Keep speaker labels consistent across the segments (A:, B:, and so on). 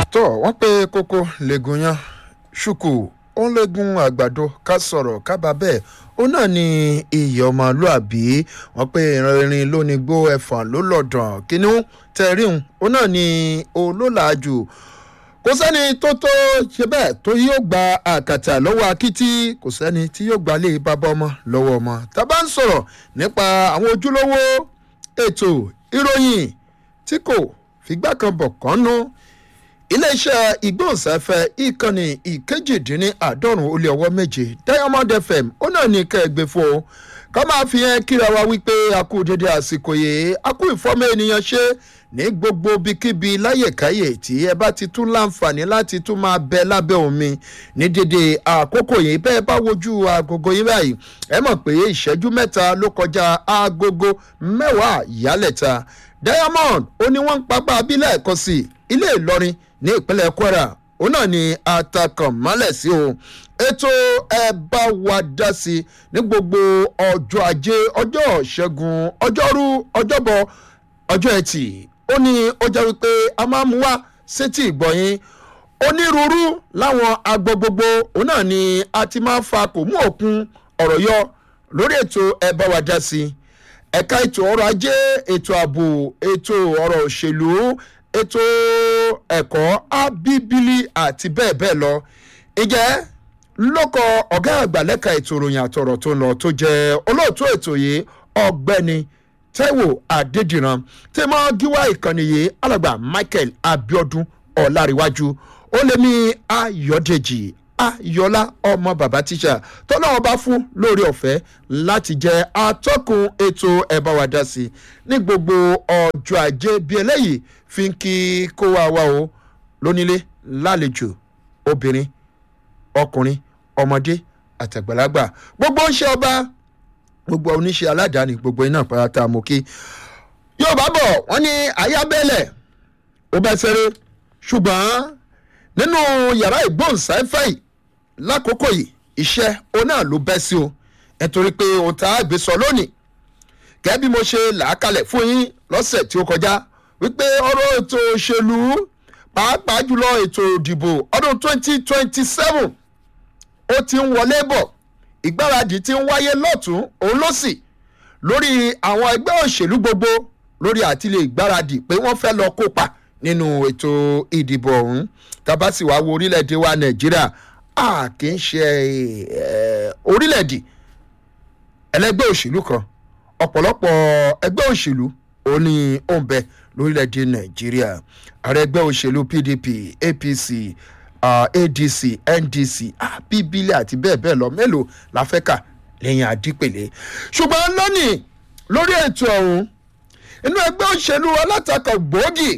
A: tó wọ́n pé kókó lẹ́gùn yan ṣùkù ó ń lẹ́gùn àgbàdo ká sọ̀rọ̀ kábà bẹ́ẹ̀ ó náà ní iyì ọmọlúàbí wọ́n pé ìrìnrìn ló ní gbó ẹ̀fọ̀n ló lọ̀dàn kínú tẹ̀ríhùn ó náà ní olólàájú kò sẹ́ni tó tó ṣe bẹ́ẹ̀ tó yóò gba àkàtà lọ́wọ́ akitì kò sẹ́ni tí yóò gbalé bàbá ọmọ lọ́wọ́ ọmọ tá a bá ń sọ̀rọ̀ nípa àwọn ojúlówó ètò ìròyìn tí kò fìgbà kan bọ̀ kánú iléeṣẹ́ ìgbóhùnsáfẹ́ ìkànnì ìkejìdínláàádọ́rùn ó lé ọwọ́ méje diamond fm ó náà ní kẹ́ẹ̀gbẹ́ fún o ká máa fi hàn kíra wa wípé a kú dédé àsìkò yìí a kú ìfọ́mọ́ ènìyàn ṣe ní gbogbo bíkíbi láyèkáyè tí ẹ bá ti tún láǹfààní láti tún máa bẹ lábẹ́ omi ní dédé àkókò yìí bẹ́ẹ̀ bá wojú agogo yìí báyìí ẹ mọ̀ pé ìṣẹ́jú mẹ́ta ló kọjá agogo mẹ́wàá yálẹ̀ta diamond ó ní wọ́n ń papá abílẹ̀ ẹ̀kọ́ sí ilé ìlọrin ní ìpínlẹ̀ kwara òun náà ni atakàn mọ́lẹ̀ sí o ètò ẹ bá wa dá sí ní gbogbo ọjọ́ ajé ọjọ́ ṣẹ́gun ọjọ́rú ọjọ́bọ̀ ọjọ́ ẹtì ó ní ó jẹ́ wípé a máa mú wá sétí ìgbọ̀nyìn onírúurú láwọn agbo gbogbo òun náà ni a ti máa fa kò mú òkun ọ̀rọ̀ yọ lórí ètò ẹ bá wa dá sí ẹ̀ka ètò ọrọ̀ ajé ètò ààbò ètò ọrọ̀ òṣèlú ètò ẹ̀kọ́ abíbílì àti bẹ́ẹ̀ bẹ́ẹ̀ lọ ìjẹ́ lóko ọ̀gá àgbà lẹ́ka ètò ìròyìn àtọ̀rọ̀ tó ń lọ tó jẹ́ olóòtú ètò yìí ọ̀gbẹ́ni taiwo adédìran tí mo gíwá ìkànnì yìí alàgbà michael abiodun ọ̀làríwájú ó lé mi ayọ̀dèjì ayọ̀lá ọmọ bàbá tíṣà tọ́lọ́wọ́n bá fún lórí ọ̀fẹ́ láti jẹ́ atọ́kùn ètò ẹ̀bá wa dá sí ní gbogbo ọjọ́ ajé bí eléyìí fi ń kí kó wa wá o lónílé lálejò obìnrin ọkùnrin ọmọdé àtàgbàlagbà gbogbo ń ṣe ọba gbogbo oníṣẹ́ aládàáni gbogbo iná pátá mo kí yóò bá bọ̀ wọ́n ní ayábẹ́lẹ̀ ó bẹ́ sẹ́rẹ́ ṣùgbọ́n nínú yàrá ìgbóhùnsáfẹ́ yìí lákòókò yìí iṣẹ́ ó náà ló bẹ́ sí o nítorí pé ohun tá a gbé sọ lónìí gẹ́gẹ́ bí mo ṣe làákalẹ̀ fún yín lọ́sẹ̀ tí ó kọjá wípé ọ̀rọ̀ ètò òṣèlú pàápàá jùlọ ètò ìdìbò ọdún 2027 ó ti ń wọlé bọ̀ ìgbáradì ti ń wáyé lọ́tún òun ló sì lórí àwọn ẹgbẹ́ òṣèlú gbogbo lórí àtìlẹ́ ìgbáradì pé wọ́n fẹ́ lọ kópa nínú ètò ìdìbò ọ̀hún tabasi wa wo orílẹ̀-èdè wa nàìjíríà a kì í ṣe orílẹ̀-èdè ẹlẹ́gbẹ́ òṣèlú kan ọ̀pọ̀lọpọ̀ ẹgbẹ́ òṣèlú ó ní òǹbẹ lórílẹ̀-èdè nàìjíríà ààrẹ ẹgbẹ́ òṣèlú pdp apc uh, adc ndc bíbílẹ̀ àti bẹ́ẹ̀ bẹ́ẹ̀ lọ mélòó la fẹ́ kà lẹ́yìn àdípèlé ṣùgbọ́n lónìí lórí ètò ọ̀hún inú ẹgbẹ́ òṣèlú alátakọ̀ gbòógì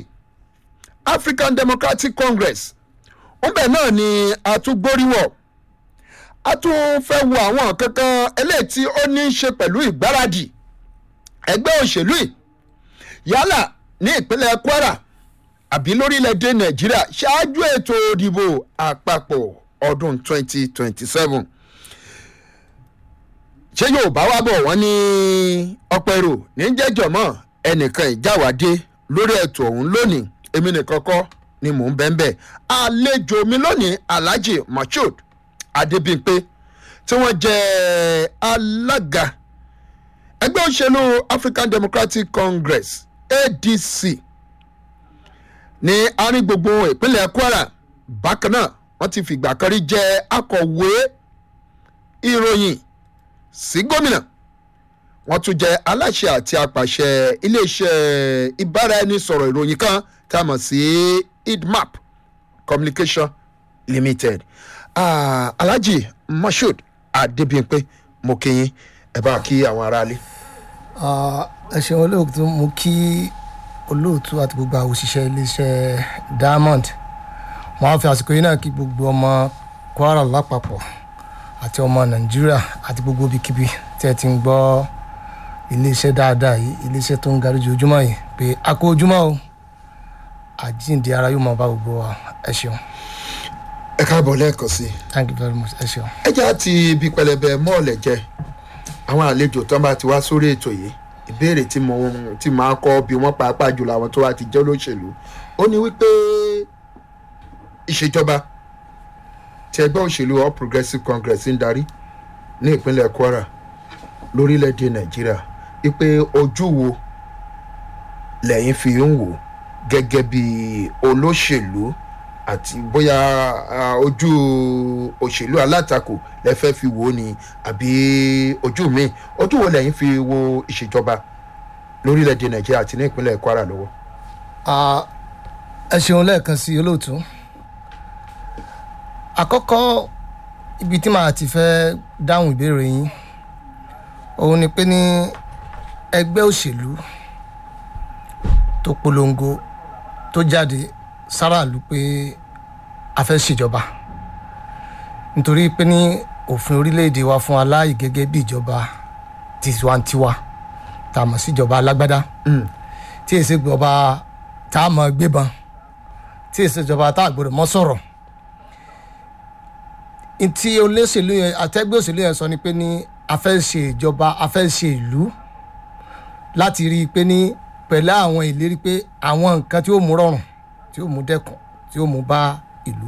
A: african democratic congress ńbẹ náà ni a tún gbóríwọ̀ a tún fẹ́ wo àwọn kankan eléyìí tí ó ní í ṣe pẹ̀lú ìgbáradì ẹgbẹ́ òṣèlú yìí yálà ní ìpínlẹ̀ kwara àbí lórílẹ̀‐èdè nàìjíríà ṣáájú ètò òdìbò àpapọ̀ ọdún 2027 ṣé yóò bá wá bọ̀ wọ́n ní ọ̀pọ̀ èrò ní jẹ́jọ̀mọ́ ẹnìkan ìjáwádé lórí ètò ọ̀hún lónìí èmi nìkan kọ́ ni mò ń bẹ́ẹ̀ bẹ́ẹ̀ àlejò mi lónìí alhaji mashood adébímpé tí wọ́n jẹ́ alága ẹgbẹ́ òṣèlú african democratic congress adc ní àárín gbogbo ìpínlẹ̀ kwara bákan náà wọ́n ti fìgbà kan rí jẹ́ akọ̀wé ìròyìn sí gómìnà wọ́n tún jẹ́ aláṣẹ àti apàṣẹ iléeṣẹ́ ìbáraẹnisọ̀rọ̀ ìròyìn kan tá a mọ̀ sí idmap communication limited uh, alhaji mashood adébíyànpé mo kí yín ẹ bá kí àwọn aráalé.
B: ẹ ṣeun olóòtú mo kí olóòtú àti gbogbo àwọn òṣìṣẹ́ iléeṣẹ́ diamond wọn á fi àsìkò yìí náà kí gbogbo ọmọ kwara lápapọ̀ àti ọmọ nàìjíríà àti gbogbo ibikíbi tí ẹ ti ń gbọ́ iléeṣẹ́ dáadáa yìí iléeṣẹ́ tó ń garí ojoojúmọ́ yìí pé a kó ojúmọ́ o àjíǹde ara yóò máa bá gbogbo wa ẹ ṣeun.
A: ẹ káàbọ̀ lẹ́ẹ̀kan sí i.
B: thank you very much ẹ ṣeun.
A: ẹ jẹ́ àti ibi pẹlẹbẹ mọ́ọ̀lẹ̀ jẹ àwọn àlejò tó ń bá ti wá sórí ètò yìí ìbéèrè tí mo tí máa kọ́ bí wọ́n pàápàá jùlọ àwọn tó wá ti jẹ́ olóṣèlú ó ní wípé ìṣèjọba tí ẹgbẹ́ òṣèlú all progressives congress ń darí ní ìpínlẹ̀ kwara lórílẹ̀‐èdè nàìjíríà wípé ojú wo lẹ́yìn fi ń wò gẹ́gẹ́ bí olóṣèlú àti bóyá ah, ojú òṣèlú alátakò lẹ fẹ́ fi wò ó ni àbí ojú mi ojú wo lẹ́yìn fi wo ìṣèjọba lórílẹ̀‐èdè nàìjíríà àti ní ìpínlẹ̀ kwara lọ́wọ́.
B: Ah, ẹ ṣeun lẹ́ẹ̀kan sí olóòtú àkọ́kọ́ ibi tí màá ti fẹ́ dáhùn ìbéèrè yín òun ni pé ní ẹgbẹ́ òṣèlú tó polongo tó jáde sáràlú pé a fẹ́ ṣèjọba nítorí pé ní òfin orílẹ̀-èdè wa fún aláì gẹ́gẹ́ bí ìjọba tiwantiwa tá a mọ̀ sí ìjọba alágbádá tí èsì ìjọba tá a mọ̀ gbébọn tí èsì ìjọba tá a gbọdọ̀ mọ́ sọ̀rọ̀ ntí olóṣèlú yẹn àtẹ́gbẹ́ òṣèlú yẹn sọ ni pé ní a fẹ́ ṣe ìjọba a fẹ́ ṣe ìlú láti rí i pé ní pẹ̀lú àwọn ìlérí pé àwọn nǹkan tí ó mú rọrùn tí ó mú dẹ́kun tí ó mú bá ìlú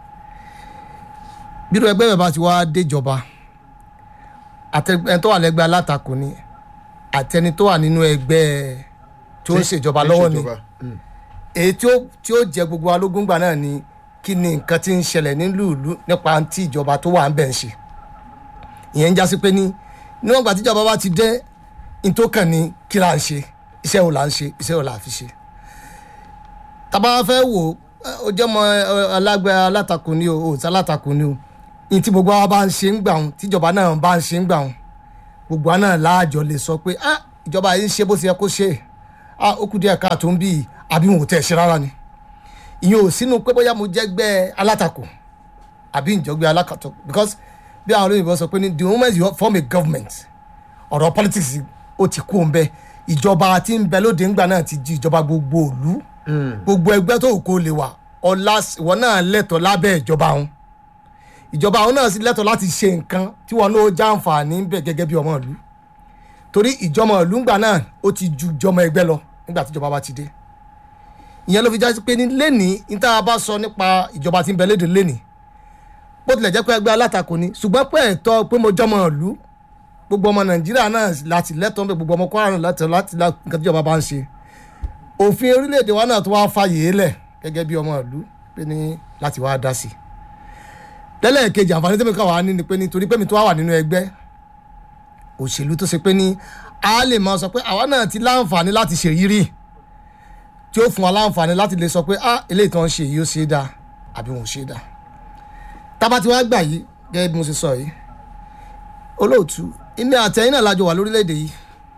B: bírò ẹgbẹ́ bàbá ti wá déjọba àtẹni tó wà lẹ́gbẹ́ alátakò ni àtẹni tó wà nínú ẹgbẹ́ tí ó ń ṣèjọba lọ́wọ́ ni
A: Ìṣèjọba. Mm.
B: èyí tí ó tí ó jẹ gbogbo alógúngbà náà ni kí ni nǹkan tí ń ṣẹlẹ̀ nílùú ìlú nípa tí ìjọba tó wà ń bẹ̀ ń ṣe ìyẹn ń jásí pé ní níwọ̀n ìgbà tíjọba bá ti dé nítòkàn ni kí là ń ṣe iṣẹ́ wo là ń ṣe iṣẹ́ wo là fi ṣe tábà fẹ́ wò ó jẹ́ mọ alágbẹ́ alátakò ni o òòtí alátakò ni o ní tí gbogbo wa bá ń ṣe ń gbà wọn tíjọba náà bá ń ṣe ń gbà wọn gbogbo wa náà láàjọ lè sọ pé ah ìjọba yìí ń ṣe bó ti yẹ kó ṣe ah ó kù díẹ̀ káàtó ń bí yìí àbí wọn ò tẹ̀ ṣe rárá ni ìyẹn ò sínú pé bóyá mo jẹ́gbẹ́ alátakò àbí ìjọgbẹ́ alákàtọ̀ because bí àwọn olóyìnbó sọ pé ní the moment you form a government ọ̀rọ̀ politics ó ti kú òun bẹ́ẹ̀ ìjọba tí ń bẹ lóde ńgbà náà ti di ìjọba gbogbo òlu gbogbo ẹgbẹ́ tó kó lè wà ọ̀la ìwọ náà lẹ́tọ̀ọ́ lábẹ́ ìjọba òun ìjọba òun náà sì lẹ́tọ̀ọ́ láti ṣe nǹkan tí wọn náà já àǹfààní ń bẹ gẹ́gẹ́ bí ọmọ ìlú torí ìjọmọ ìlú ńgbà náà ó ti ju ìjọmọ ẹgbẹ́ lọ nígbà tí ìjọba bá ti dé ìyẹn ló fi já sí pé ní lẹ́nìí ní tá a bá sọ nípa ìjọba tí ń bẹ léde lẹ́nìí bó tilẹ̀ jẹ́ pé ẹgbẹ́ alátakò ni ṣùgbọ́n pé ẹ̀tọ́ pé mo jọmọ ìlú gbogbo ọmọ nàìjíríà náà láti lẹ́tọ̀ọ́ bẹ gbogbo ọmọ kwara náà láti láti lá nǹkan tí ìjọba bá ń ṣe òfin orílẹ̀-èdè wa náà tó wá fàyè é lẹ̀ gẹ́gẹ́ bí ọmọ ìlú pé ní láti wá dá sí i lẹ́lẹ́kejì àǹfààní tẹ́mi káwa ní ni pé ní torí pé mi tó wà nínú ẹgbẹ́ òṣèlú tó ṣe pé ní a lè máa sọ pé àwa náà ti láǹfààní láti ṣèyírí tí ó fún wa láǹfààní láti lè sọ pé ah eléyìí tó ń ṣe yìí ó ṣe é dáa àbí wọn ò ṣe é dáa tábà tí wàá gbà yìí gẹ́gẹ́ bí mo ṣe sọ yìí olóòtú èmi àtẹ̀yìn náà lájọ wà lórílẹ̀‐èdè yìí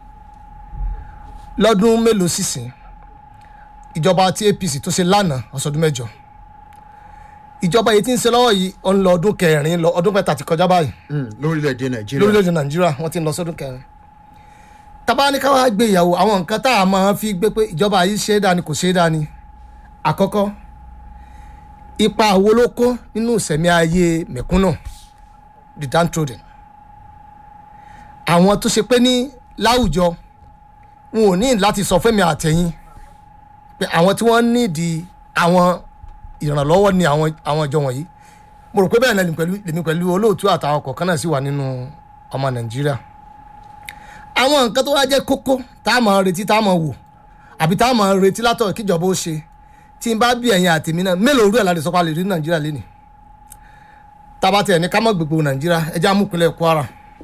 B: lọ́dún mélòó sísìn ìjọba tí apc tó ṣe lánàá ọ̀sọ̀dún mẹ́jọ ìjọba yìí ti ń ṣe lọ́wọ́ yìí ó ń lọ ọdún kẹrin lọ ọdún mẹ́ta ti kọjá báyìí
A: Mm, lórílẹ̀‐èdè nàìjíríà
B: lórílẹ̀‐èdè nàìjíríà wọ́n ti ń lọ sọ́dún kẹrin tábà ní ká wá gbé ìyàwó àwọn nǹkan tá a máa fi gbé pé ìjọba yìí ṣe é dání kò ṣe é dání àkọ́kọ́ ipa wo ló kó nínú ìsẹ̀mí ayé mẹ̀kúnnù the downtrodden àwọn tó ṣe pé ní láwùjọ wọn ò ní láti sọ fẹ́mi àtẹ̀yìn pé àwọn tí wọ́n nídìí àwọn ìrànlọ́wọ́ ni àwọn àwọn ìjọ wọ̀nyí mo rò pé bẹ́ẹ̀ náà lèmi pẹ̀lú lèmi pẹ̀lú olóòtú àtàwọn kọ̀ọ̀kan náà sì wà nínú ọmọ nàìjíríà àwọn nǹkan tó wá jẹ́ kókó tá a máa retí tá a máa wò àbí tá a máa retí látọ̀ kíjọba ó ṣe tí n bá bí ẹ̀yin àtẹ̀mí náà mélòó rú ẹ̀ láti sọ pé a lè rí nàìjíríà lẹ́nìí tába tiẹ̀ ní ká mọ̀ gbogbo nàìjíríà ẹja amúpinlẹ̀ kwara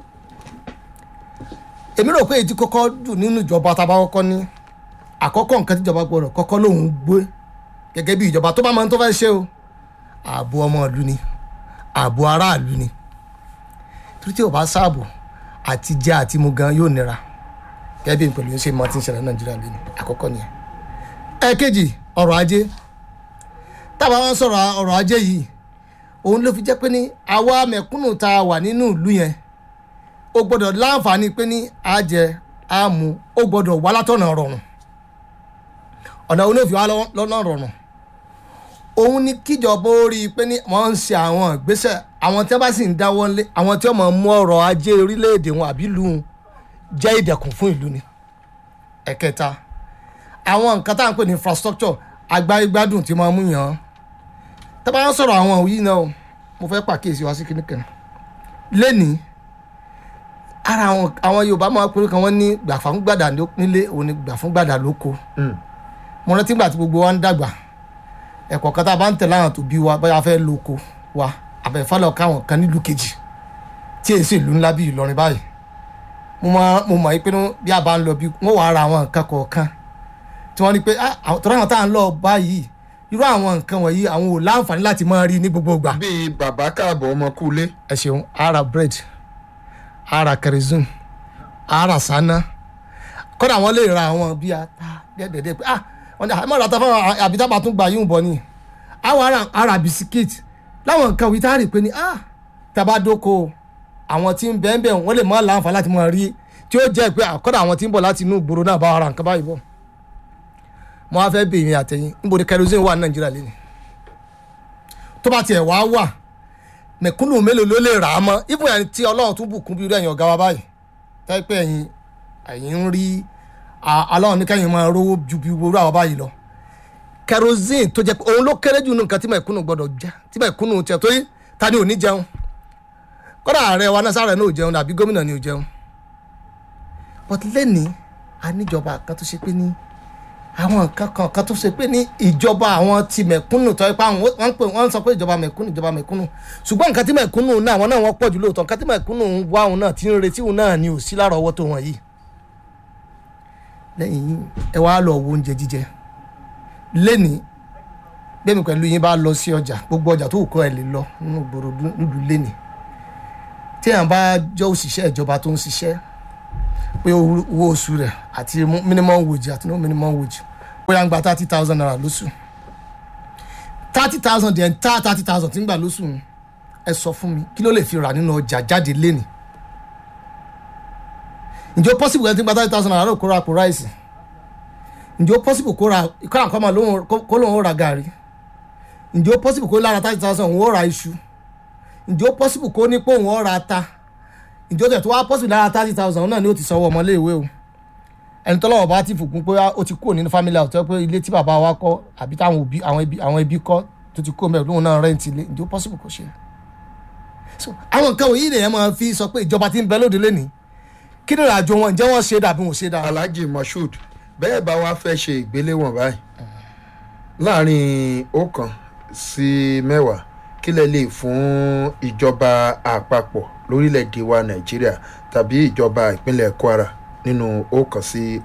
B: èmi rò pé èyí tí kọ́kọ́ dùn nínú ìjọba tábà kọ́kọ́ ní àkọ́kọ́ nǹkan tíjọba gbọ́dọ̀ kọ́kọ́ lòun gbé gẹ́gẹ́ bí ìjọba tó bá máa ń tó fẹ́ ṣe o ààbò ọmọ ìlú ni ààbò aráàlú ni torí tí o bá sáàbò àti jẹ àti mu gan yóò nira gẹ́gẹ́ bí pẹ̀lú ṣe máa ti ń ṣẹlẹ̀ ní nàìjíríà lẹ́nu àkọ́kọ́ nìyẹn. ẹ̀ẹ̀kejì ọrọ̀ ajé tábà wọn sọ̀rọ̀ ọrọ̀ ajé yìí òun ló fi jẹ́ pé ní àwa mẹ̀kúnnù tá a wà nínú ìlú yẹn ó gbọ́dọ̀ láǹfààní pé ní àjẹ àmú ó gbọ́dọ̀ wá látọ̀nà rọrùn ọ̀nà olóòfin wa lọ́nà rọrùn òun ni kíjọba ó rí i pé ní wọ́n ń ṣe àwọn ìgbésẹ̀ àwọn tí wọ́n bá sì ń dáwọ́ lé àwọn tí wọ́n máa mú ọrọ̀ ajé orílẹ̀-èdè wọn àbí ìlú wọn jẹ́ ìdẹ̀kùn fún ìlú ni ẹ̀kẹta àwọn nǹkan tá à ń pè ní infrastructure agbáyégbádùn tí máa mú yàn án tábà ń sọ̀rọ̀ àwọn òyìn náà o, mo fẹ́ pàkíyèsí wá sí kíní kan lẹ́nìí ara àwọn àwọn yorùbá máa pèrè kan wọ́n ní gbà fún gbàdà nílé òun ni gbà fún gbàdà lóko
A: Mm.
B: mo rántí gbà tí gbogbo wa ń dàgbà ẹ̀kọ́ kan tá a bá ń tẹ̀lé àwọn tó bí wa bóyá a fẹ́ lóko wa àbẹ̀fálọ̀ káwọn kan nílùú kejì tí èyí sì ìlú ńlá bíi Ìlọrin báyìí mo máa mo mọ̀ pé bí a bá ń lọ bí wọ́n wàá ra àwọn nǹkan kọ̀ọ̀kan tí wọ́n ní pé ah àwọn tọ́lá àwọn tá à ń lọ báyìí irú àwọn nǹkan wọ̀nyí àwọn ò láǹfààní láti máa rí ní gbogbo ìgbà
A: bíi bàbá káàbọ̀ ọmọ kúlé
B: ẹ ṣeun ara bread ara kerosene ara sana kódà wọn lè ra àwọn bíi ata dẹ́dẹ́dẹ́ pé ah wọn ní àmọ́ ìrata fún àbí tábà tún gba yín bọ̀ ni àwọn ara ara bisikíìtì láwọn nǹkan wí tá a rí pé ni ah tábà dóko àwọn tí ń bẹ́ẹ̀ bẹ́ẹ̀ wọ́n lè má láǹfààní láti máa rí tí ó jẹ́ pé àkọ́dà àwọn tí ń bọ̀ láti inú ìgboro náà bá ara nǹkan báyìí bọ̀ mo wá fẹ́ bèèrè àtẹ̀yìn níbo ni kerosene wà ní nàìjíríà lẹ́nu tó bá tiẹ̀ wá wà mẹ̀kúnnù mélòó ló lè rà á mọ́ ibùn yẹn tí ọlọ́run tún bùkún bí irú ẹ̀yìn ọ̀gá wa báyìí táyé pé ẹ̀yin ẹ̀yin ń rí aláwọ̀ ní kẹ́yìn máa rówó ju bí irú àwọn báyìí lọ kerosene tó jẹ́ pé òun ló kéré jù nínú nǹkan tí mẹ̀kúnnù gbọ́dọ̀ jẹ tí mẹ̀kúnnù tiẹ̀ torí ta ni ò ní jẹun kọ́dà ààrẹ wa náà sáré náà ò jẹun àbí gómìnà ni ò jẹun but lẹ́nìí a níjọba kan tó ṣe pé ní àwọn nǹkan kan kan tó ṣe pé ní ìjọba àwọn ti mẹ̀kúnnù tó yẹ pé àwọn wọ́n ń pè wọ́n ń sọ pé ìjọba mẹ̀kúnnù ìjọba mẹ̀kúnnù ṣùgbọ́n nǹkan tí mẹ̀kúnnù náà àwọn náà wọ́n pọ̀ jù lóòótọ́ nǹkan tí mẹ̀kúnnù ń wá òun náà ti ń retí òun náà ni ò sí lára ọwọ́ tó wọ̀n yìí lẹ́yìn yìí ẹ wá lọ wo oúnjẹ jíjẹ lẹ́nìí gbẹ̀mí pẹ̀lú yín bá lọ sí ọjà gbogbo ọjà tó kọ́ ẹ lè lọ nínú gbòòrò nílùú lẹ́nìí tí èèyàn bá jọ òṣìṣẹ́ ìjọba tó ń ṣiṣẹ́ pé owó oṣù rẹ̀ àti minimum wage àti no minimum wage bóyá ń gba thirty thousand naira lóṣù thirty thousand the entire thirty thousand tí ń gbà lóṣù ẹ sọ fún mi kí ló lè fi rà nínú ọjà jáde lénìí ǹjẹ́ ó possible ẹni tí ń gba thirty thousand naira kó ra àpò ráìsì ǹjẹ́ ó possible kó ra kó ra nǹkan mọ̀ kó lóun ó ra gàrí ǹjẹ́ ó possible kó lára thirty thousand òun ó ra iṣu ǹjẹ́ ó possible kó ní pé òun ó ra ata ǹjẹ́ ó tẹ̀ tó wá possible lára thirty thousand náà ni ó ti sanwó ọmọléèwé o ẹni tọ́lọ́wọ́ bá ti fòpin pé ó ti kúrò nínú family house tó pé ilé tí bàbá wa kọ́ àbí táwọn òbí àwọn ẹbí àwọn ẹbí kọ́ tó ti kó mẹ́rin lóun náà rẹ́ǹtì ilé ǹjẹ́ ó possible kó ṣe. so àwọn nǹkan wọ̀nyí lèyàn máa fi sọ pé ìjọba ti ń bẹ lóde lẹ́ni kí ni ìrìnàjò wọn ǹjẹ́ wọ́n ṣe dàbí wọn ṣe dà.
A: alhaji moshood bẹ́ẹ̀ bá wa fẹ́ ṣe ìgbéléwọ̀n báyìí láàrin ọ̀kan sí mẹ́wàá kí lẹ lè fún ìjọba àpapọ̀ lórílẹ̀‐èdè wa nàìjíríà tàbí ìjọba ìpínlẹ̀ kwara nínú ọ̀kan sí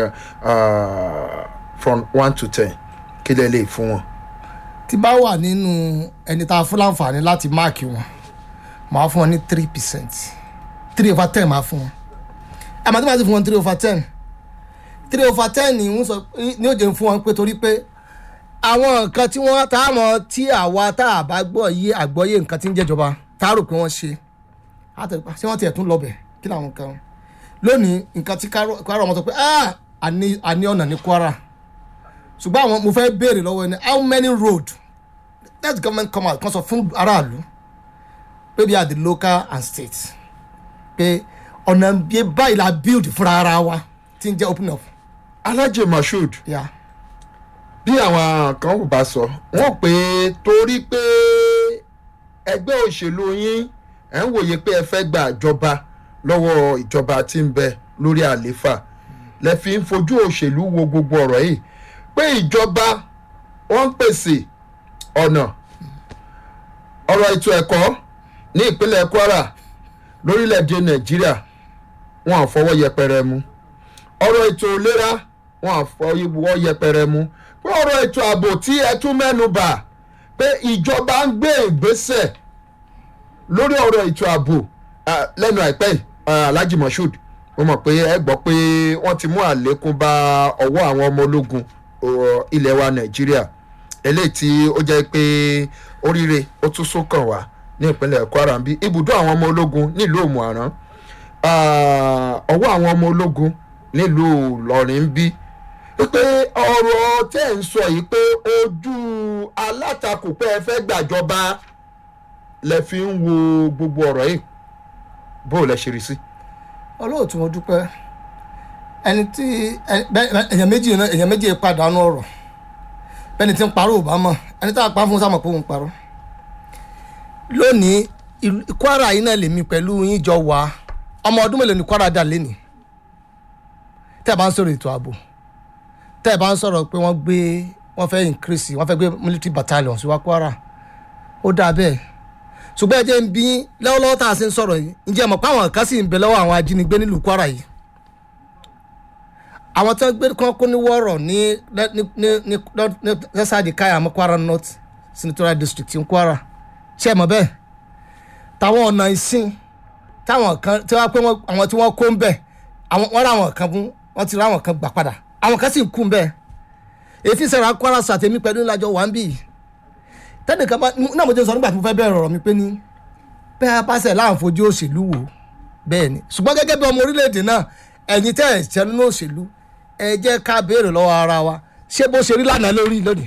A: from one to ten kí lẹ lè fún wọn.
B: tí bá wà nínú ẹni tá a fún láǹfààní láti máàkì wọn màá fún wọn ní three percent three over ten màá fún wọn ẹ màá tí màá ti fún wọn three over ten three over ten ni ń sọ ní òjò ń fún wọn pé torí pé àwọn nǹkan tí wọ́n tá a mọ̀ tí àwa tá a bá gbọ́ yé àgbọ́yé nǹkan tí ń jẹ́jọba tá a rò pé wọ́n ṣe àtẹ̀pá ṣé wọ́n tiẹ̀ tún lọ́bẹ̀ kí làwọn kan lónìí nǹkan tí kwara ọmọ sọ pé a ní ọ̀nà ní kwara ṣùgbọ́n àwọn mo fẹ́ béèrè lọ́wọ́ ẹni how many road let the government come out kan sọ fún aráàlú pé bí i at the local and state pé ọ̀nà bíi báyìí la build fúnra ara wa tí ń jẹ́ open up.
A: alhaji mashood
B: Yeah.
A: bí àwọn kan ò bá sọ wọn pé torí pé ẹgbẹ́ òṣèlú yín ẹ̀ ń wòye pé ẹ fẹ́ gba ìjọba lọ́wọ́ ìjọba tí ń bẹ lórí àlééfà lẹ fi ń fojú òṣèlú wo gbogbo ọ̀rọ̀ yìí pé ìjọba wọ́n ń pèsè ọ̀nà ọ̀rọ̀ ètò ẹ̀kọ́ ní ìpínlẹ̀ kwara lórílẹ̀‐èdè nàìjíríà wọn à fọwọ́ yẹpẹrẹ mú ọ̀rọ̀ ètò ìlera wọn à fọwọ́ yẹpẹrẹ mú pé ọ̀rọ̀ ètò ààbò tí ẹ tún mẹ́nu bà pé ìjọba ń gbé ìgbésẹ̀ lórí ọ̀rọ̀ ètò ààbò lẹ́nu àìpẹ́ alhaji moshood mo mọ̀ pé ẹ gbọ́ pé wọ́n ti mú àlékún bá ọwọ́ àwọn ọmọ ológun ilẹ̀ wa nàìjíríà eléyìí tí ó jẹ́ pé oríire ó tún sún kàn wá ní ìpínlẹ̀ kwara ń bí ibùdó àwọn ọmọ ológun nílùú òmùaran ọwọ́ àwọn ọmọ ológun nílùú ìlọrin ń bí pé ọ̀rọ̀ tẹ́ ń sọ yìí pé ojú alátakò pé ẹ fẹ́ gbàjọba lẹ fi ń wo gbogbo ọ̀rọ̀ yìí bó o lẹ ṣe rí sí.
B: olóòtú mo dúpẹ́ ẹni tí èèyàn méjì èèyàn méjì pàdánù ọ̀rọ̀ bẹ́ẹ̀ni tí ń parọ́ obama ẹni tá a pa fún sámọ̀ pé òun parọ́ lónìí ìlú- kwara yìí náà lèmi pẹ̀lú yín jọ wà ọmọ ọdún mélòó ni kwara dà lẹ́nìí tẹ́ ẹ bá ń sọ̀rọ̀ ètò ààbò tẹ́ ẹ bá ń sọ̀rọ̀ pé wọ́n gbé wọ́n fẹ́ increase wọ́n fẹ́ gbé military battalion sí wa kwara ó dáa bẹ́ẹ̀ ṣùgbọ́n ẹ jẹ́ ń bí yín lọ́wọ́lọ́wọ́ tá a ṣe ń sọ̀rọ̀ yìí ǹjẹ́ ẹ mọ̀ pé àwọn kan sì ń bẹ lọ́wọ́ àwọn ajínigbé nílùú kwara yìí àwọn tó ń gbé kán kó ní wọ́ọ̀rọ̀ ní ní ní ní ní lẹ́sàdì káyà mọ́ kwara north senatorial district ní kwara ṣé ẹ mọ̀ bẹ́ẹ̀ táwọn ọ̀nà ìsìn táwọn kan tí wọ́n pé wọ́n- àwọn tí wọ́n kó ń bẹ̀ àwọn wọ́n rà àwọn kan fún wọ́n ti rà àwọn kan gbà padà àwọn kan sì ń kú ń bẹ̀ èyí sẹ́ra kwara sàtẹ̀mí pẹ̀lú ìlàjọ wà ń bì í tẹ́nìkan bá náà mo ti sọ nígbà tí mo fẹ́ bẹ̀rẹ̀ ọ̀rọ̀ mi pé ní bẹ́ẹ̀ bá sẹ̀ láǹ fojú òṣèlú wò bẹ́ẹ̀ ni ṣùgbọ́n gẹ́gẹ́ bí ọmọ orílẹ̀-èdè náà ẹ̀yin tẹ́ ẹ̀ ṣẹ́ nínú òṣèlú ẹ jẹ́ ká béèrè lọ́wọ́ ara wa ṣé bó ṣe rí lánàá lórí lónìí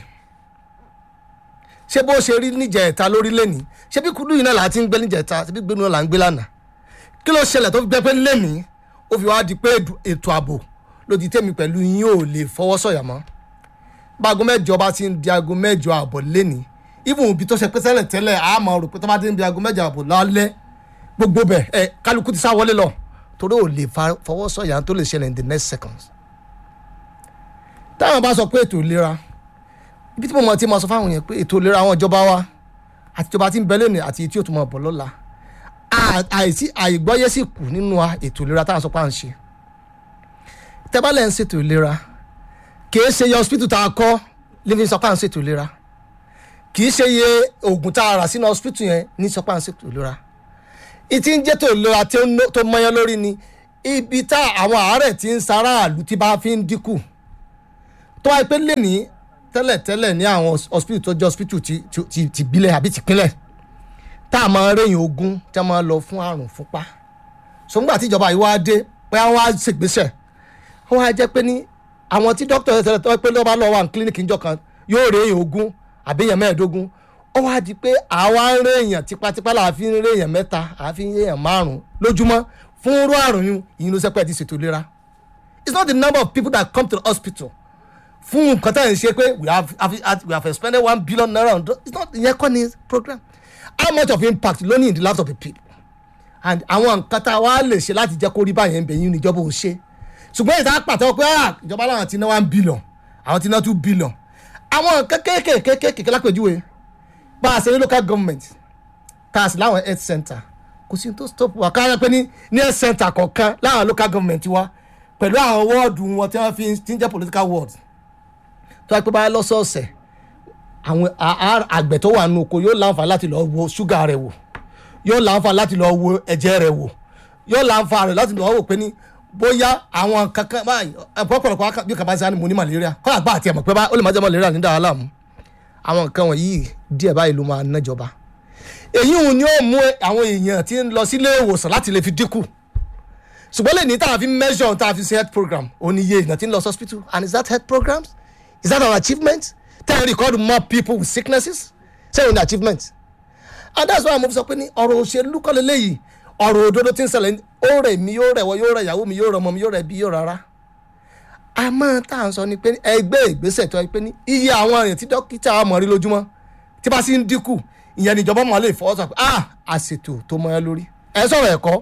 B: ṣé bó ṣe rí níjẹ̀ẹ́ta lórí lẹ́nìí ṣé bí kúndùn yìí náà là á ti ń gbé níjẹ̀ẹ́ta ṣé bí gbénu náà là ń gbé lánàá kí ló ṣẹlẹ̀ tó fi gbẹ́ pé lẹ́nìí ó fi wá di pé ètò- ètò ààbò lòdì tèmi pẹ̀lú yín ò lè fọwọ́ sọ̀yà mọ́ bá aago mẹ́jọ bá ti ń di aago mẹ́jọ ààbọ̀ lẹ́nìí even ibi tó ṣe pé tẹ́lẹ̀ tẹ́lẹ̀ a máa rò pé tó bá ti ń di aago mẹ́jọ ààbọ̀ lálẹ́ gbogbo bẹ̀ ẹ kálukú ti sá wọlé lọ torí ò lè fa- fọwọ́ sọ̀yà tó lè ṣẹlẹ̀ in the next seconds táwọn bá sọ pé ètò ìlera ibi tí mo mọ̀ tí mo sọ fáwọn yẹn pé ètò ìlera àwọn ìjọba wa àti ìjọba tí ń bẹ lónìí àti tí ó tún mọ̀ bọ̀ lọ́la à- àìsí àìgbọ́yé sì kù nínú wa ètò ìlera táwọn sọ pé à ń ṣe tẹ́bálẹ̀ ń ṣètò ìlera kìí ṣe iye hospital tá a kọ́ living sọ pé à ń ṣètò ìlera kìí ṣe iye oògùn tá a rà sínú hospital yẹn ní sọ pé à ń ṣètò ìlera ìtí ń jẹ́ tó ìlera tí ó ná- tó mọyán lórí ni ibi tá àwọn àárẹ̀ tí ń saráàlú tí bá fi ń dínkù tó wáyé pé lè ní tẹ́lẹ̀tẹ́lẹ̀ ní àwọn hos- hospital tó jẹ́ hospital ti ti- ti ti bílẹ̀ àbí tìpínlẹ̀ tá a máa rẹ́yìn ogún tí a máa lọ fún àrùn fúnpá sọgbà tíjọba yìí wá dé pé àwọn á ṣègbésẹ̀ wọ́n á jẹ́ pé ní àwọn tí dókítà tẹ́lẹ̀ tó pé lọ́ba lọ́wọ́ àwọn kílíníkì níjọ kan yóò rẹ́yìn ogún àbí èèyàn mẹ́ẹ̀ẹ́dógún ó wá di pé àwa ń rẹ́yìn tipátipá là á fi ń rẹ́yìn mẹ́ta à á fi ń rẹ́yìn márùn-ún lójúmọ́ fún irú àrùn yìí ìyìn ló sẹ́pẹ́ ti ṣètò ìlera it's not the number of people that come to the hospital fún nǹkan tá à ń ṣe pé we have, have, we have expended one billion naira on drugs it's not ìyẹn kọ́ ni program how much of impact ló ní in the lives of the people and àwọn nǹkan tá a wá lè ṣe láti jẹ́ kó rí báyẹn ń bẹ̀ yín níjọba ò ṣe ṣùgbọ́n ìta pàtó pé ah, ìjọba làwọn ti ná one billion àwọn ti ná two billion àwọn nǹkan kéékèèké kéékèèké lápèjúwe bá a ṣe ní local government tá a sì láwọn health center kò sí tó stop wa káyọ̀ pé ní ní health center kọ̀ọ̀kan láwọn local government wa pẹ̀lú àwọn wọ́ọ̀dù wọn tí wọ́n fi ti ń jẹ́ political ward tó wá pé báyìí lọ́sọ̀ọ̀sẹ̀ àwọn a- a- àgbẹ̀ tó wà nù oko yóò láǹfà láti lọ wo ṣúgà rẹ̀ wò yóò láǹfà láti lọ wo ẹ̀jẹ̀ rẹ̀ wò yóò láǹfà rẹ̀ láti lọ wò pé ní bóyá àwọn kankan báyìí ọ̀pọ̀lọpọ̀ wákà- bí kaba sani mo ní malaria kọ́ àgbà àti ẹ̀mọ̀ pé bá ó lè má jẹ́ malaria ní dàrá láàmú àwọn nǹkan wọ̀nyí díẹ̀ báyìí ló máa nájọba èyí ò ní ó mú àwọn èèyàn tí ń lọ sílé ìwòsàn láti lè fi dínkù ṣùgbọ́n lè ní tá a fi measure tá a fi ṣe health program ó ní iye èèyàn tí ń lọ sí hospital and is that health programs is that our achievement ten record more people with sicknesses say in achievement and that's why mo fi sọ pé ní ọ̀rọ̀ òṣèlú kọ́ lélẹ́yìí ọ̀rọ̀ òdodo tí ń ṣẹlẹ̀ ó rẹ̀ mí yóò rẹ̀ wọ́ yóò rẹ̀ ìyàwó mi yóò rẹ̀ ọmọ mi yóò rẹ̀ bí yóò rárá àmọ́ tá à ń sọ ni pé ní ẹgbẹ́ ìgbésẹ̀ tó yẹ pé ní iye àwọn èèyàn tí dókítà mọ̀ rí lójúmọ́ tí bá sì ń dínkù ìyẹn níjọba mọ̀ lè fọwọ́ sọ pé ah àṣètò tó mọ́ ẹ lórí ẹ sọ̀rọ̀ ẹ̀kọ́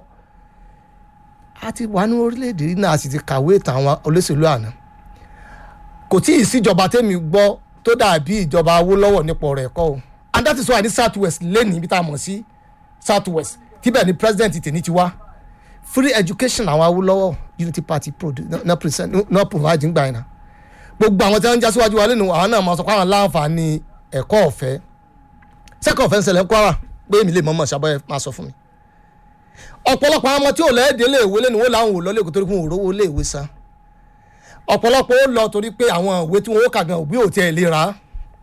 B: a ti wà ní orílẹ̀-èdè yìí náà a sì ti kàwé ìtàn àwọn olóṣèlú àná kò tí ì síjọba tẹ́mi gbọ́ tó dàbí ìjọba Awólọ́wọ̀ nípa ọ̀rọ̀ ẹ̀kọ́ o and that is why ní south west lẹ́nu ibi tá a mọ̀ sí south west tíbẹ̀ ni president tèmi ti wá free education àwọn Awólọ́wọ̀ unity party produ- na- na present na provide ń gbà yẹn na gbogbo àwọn tí wọ́n ń já síwájú wa lẹ́nu àwọn náà máa sọ pé àwọn láǹfààní ẹ̀kọ́ ọ̀fẹ́ sẹ́kọ̀ ọ̀fẹ́ ń ṣẹlẹ̀ ń Kwara pé èmi lè mọ̀ọ́mọ̀ ṣàbọ̀ máa sọ fún mi ọ̀pọ̀lọpọ̀ àwọn ọmọ tí ò lẹ́ẹ̀dẹ́ léèwé lẹ́nu wọn làwọn ò lọ lẹ́kọ̀ọ́ torí fún òróró léèwé san ọ̀pọ̀lọpọ̀ ó lọ torí pé àwọn ìwé tí wọn ó kà gan òbí ò tiẹ̀ lè rà á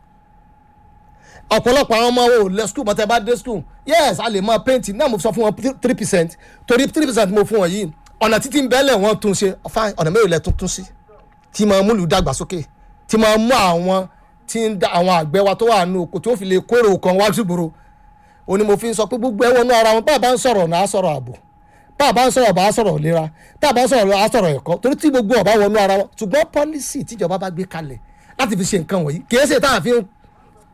B: ọ̀pọ̀lọpọ̀ àwọn ọmọ wo lẹ skul mọ́tẹ́ bá dé skul yes a lè máa paint náà mo sọ fún wọn three percent torí three percent mo fún wọn yìí ọ̀nà títí ń bẹ́lẹ̀ wọn tún ṣe fine ọ̀nà mẹ́rin lẹ tuntun sí tí máa múlù dàgbàsókè tí máa mú àwọn tí ń da àwọn àgbẹ̀ wa tó wà nù oko tí ó fi lè kórè òkan wá sígboro ó ní mo fi ń sọ pé gbogbo ẹ wọnú ara wọn bá a bá ń sọ̀rọ̀ náà á sọ̀rọ̀ ààbò bá a bá ń sọ̀rọ̀ bá a sọ̀rọ̀ ìlera tá a bá ń sọ̀rọ̀ á sọ̀rọ̀ ẹ̀kọ́ torí tí gbogbo ọ̀bá wọnú ara wọn ṣùgbọ́n pọ́lísì tíjọba bá gbé kalẹ̀ láti fi ṣe nǹkan wọ̀nyí kì í ṣe tá a fi ń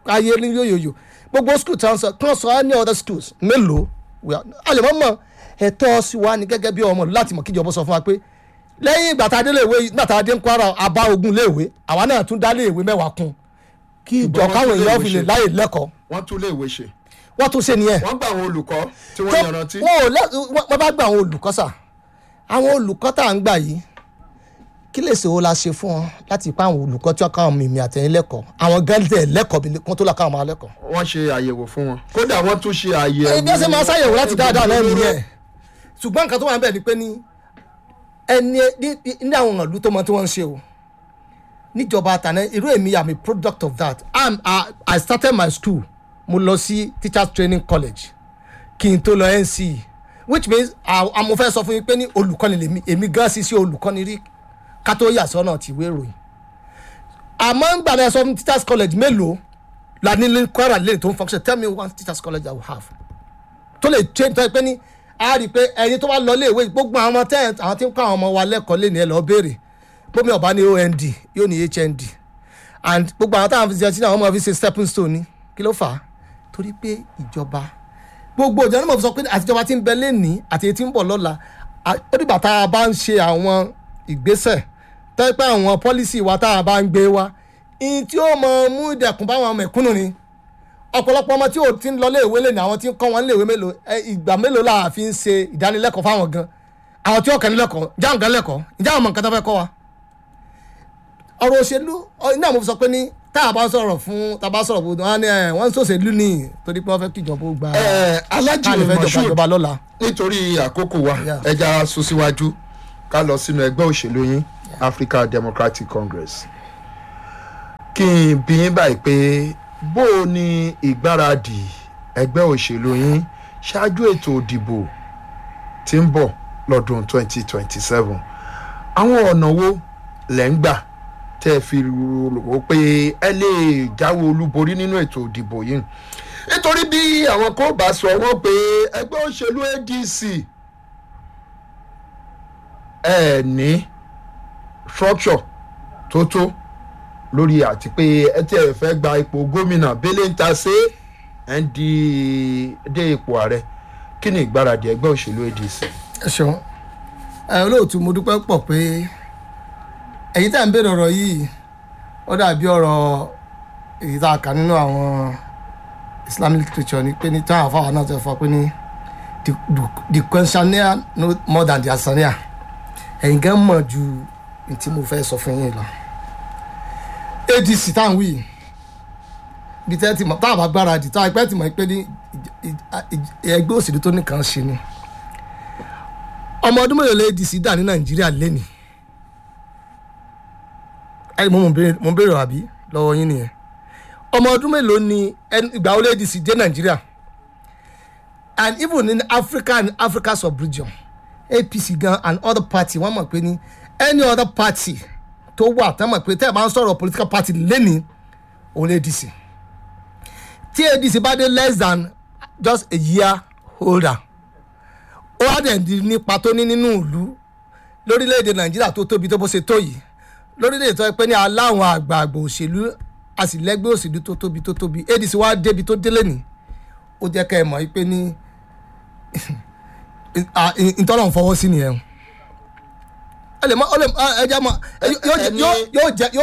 B: ayé ní yóyòyò gbogbo school tí wọ́n sọ kí wọ́n sọ any other schools mélòó we are- a lè mọ̀ mọ̀ ẹ̀tọ́ sí wa ni gẹ́gẹ́ bí ọmọ ìlú láti mọ̀ kíjọba sọ fún wa pé lẹ́yìn ìgbà tá a dé léèwé nígbà tá a dé ń kwara àbá ogun léèwé àwa náà tún dá léèwé mẹ́wàá kún kí ìjọ
A: Ṣùgbọ́n wọ́n
B: káwọn
A: tún
B: èèyàn
A: léèwé
B: fi lè
A: ṣe.
B: láyè lẹ́kọ̀ọ́
A: wọ́n tún lè wé ṣe
B: wọ́n tún ṣe nìyẹn
A: wọ́n gba àwọn olùkọ́ tí wọ́n
B: tó
A: yanrantí
B: wọn ò lẹ wọn wọn bá gba àwọn olùkọ́ sà àwọn olùkọ́ tá à ń gbà yìí kí lè ṣe wo la ṣe fún wọn láti pa àwọn olùkọ́ tí wọ́n káwọn mímì àtẹ̀yìn lẹ́kọ̀ọ́ àwọn gẹ́lẹ́ lẹ́kọ̀ọ́ bí wọ́n tó lọ káwọn máa lẹ́kọ̀ọ́.
A: wọ́n ṣe àyẹ̀wò fún wọn kódà wọ́n tún ṣe àyẹ̀wò
B: ẹni bí wọ́n ṣe máa ṣàyẹ̀wò láti dáadáa náà nìyẹn ṣùgbọ́n nǹkan tó wà ń bẹ̀ ni pé ní ẹni ní- ní ní àwọn ìlú tó mọ tí wọ́n ń ṣe o níjọba àtàná irú èmi am a product of that I'm, I, I started my school mo lọ sí teachers training college kí n tó lọ NCE which means àmọ́ fẹ́ sọ fún yín pé ní olùkọ́ni lèmi èmi gan sí sí olùkọ́ni rí ká tó yà sọ́nà tìwé ìròyìn àmọ́ ń gbàdá sọ fún teachers college mélòó la ní ní Kwara lane tó ń function tell me one teachers college I will have tó lè change tó yẹ pé ní a rí i pé ẹni tó bá lọ ilé ìwé gbogbo àwọn ọmọ tẹ́ àwọn tí ń kọ́ àwọn ọmọ wa lẹ́kọ̀ọ́ lé ní ẹ lọ béèrè bómi ọba ní OND yóò ní HND and gbogbo àwọn táwọn fi ṣe ṣe àwọn ọmọ fi ṣe stepping stone ni kí ló fà á torí pé ìjọba gbogbo ìjọba náà mo fi sọ pé àtijọba ti ń bẹ lẹ́nìí àti èyí tí ń bọ̀ lọ́la à- ó dìgbà tá a bá ń ṣe àwọn ìgbésẹ̀ tó yẹ pé àwọn pọ́lísì wa tá a bá ń gbé wa ìyìn tí ó mọ mú ìdẹ̀kùn báwọn mẹ̀kúnnù ni ọ̀pọ̀lọpọ̀ ọmọ tí ò ti ń lọ léèwé lè ní àwọn tí ń kọ́ wọn léèwé mélòó ẹ, ìgbà mélòó la fi ń ṣe ìdánilẹ́kọ̀ọ́ fáwọn gan àwọn tí ó kàn ní lẹ́kọ̀ọ́ ìjà àwọn gan lẹ́kọ̀ọ́ ìjà àwọn ọmọ nǹkan tó fẹ́ kọ́ wa. ọ̀rọ̀ òṣèlú ọ- iná mo fi sọ pé ní tá a bá sọ̀rọ̀ fún tá a bá sọ̀rọ̀ fún wọn ni ẹ, wọ́n ń sòṣèlú ní torí pé wọ́n fẹ́ kíjọba ó gba
A: Ẹ, Alhaji
B: káàlì fẹ́ jọba
A: Moshood
B: ìjọba lọ́la.
A: nítorí àkókò wa
B: Yeah.
A: ẹja sún síwájú ká lọ sínú ẹgbẹ́ òṣèlú yín Africa Democratic Congress kí n bí yín báyìí pé bó o ní ìgbáradì ẹgbẹ́ òṣèlú yín ṣáájú ètò ìdìbò tí ń bọ̀ lọ́dún 2027 àwọn ọ̀nà wo lẹ́ ń gbà tẹ́ ẹ fi rò ó pé ẹ lè jáwé olúborí nínú ètò ìdìbò yìí nítorí bí àwọn kò bá sọ wọ́n pé ẹgbẹ́ òṣèlú ADC ẹ ní structure tó tó lórí àti pé ẹ tí ẹ fẹ́ gba ipò gómìnà bẹ́lẹ̀ ń ta ṣe ẹ ń di dé ipò ààrẹ kí ni ìgbáradì ẹgbẹ́ òṣèlú ADC.
B: ẹ ṣeun ẹ olóòtú mo dúpẹ́ pọ̀ pé ẹ̀yin tá à ń béèrè ọ̀rọ̀ yìí ó dàbí ọ̀rọ̀ èyí tá a kà nínú àwọn Islamic literature ni pé ní táwọn afáwọn náà ti fọ pé ní the the- the questionnaire no more than the answer ẹ̀yin gan mọ̀ ju ní tí mo fẹ́ sọ fún yín lọ ADC tá à ń wí yìí, bí tẹ́ ti mọ̀ táwọn bá gbáradì táwọn ẹgbẹ́ ti mọ̀ pé ní ìj- ìj- ẹgbẹ́ òṣèlú tó nìkan ṣe ni ọmọ ọdún mélòó lè ADC dà ní nàìjíríà lẹ́nìí ẹ mo mọ̀ béèrè- mo ń béèrè àbí lọ́wọ́ yín nìyẹn ọmọ ọdún mélòó ni ẹni- ìgbà wo lè ADC dé nàìjíríà and even in Africa and Africa sub-region APC gan and other party wọ́n mọ̀ pé ní any other party tó wà tẹ́ mọ̀ pé tẹ́ ẹ̀ bá ń sọ̀rọ̀ political party lẹ́nìí òun lè ADC tí ADC bá dé less than just a year older ó wá dẹ̀ di nípa tó ní nínú ìlú lórílẹ̀‐èdè nàìjíríà tó tóbi tó bó ṣe tó yìí lórílẹ̀‐èdè tó yẹ pé ní aláwọn àgbààgbà òṣèlú a sì lẹ́gbẹ́ òṣèlú tó tóbi tó tóbi ADC wá débi tó délé ní ó jẹ́ ká ẹ mọ̀ pé ní ìtọ́nà ń fọwọ́ sí nìyẹn ẹ lè mọ ẹ jẹ́ mọ yóò jẹ́ yóò jẹ́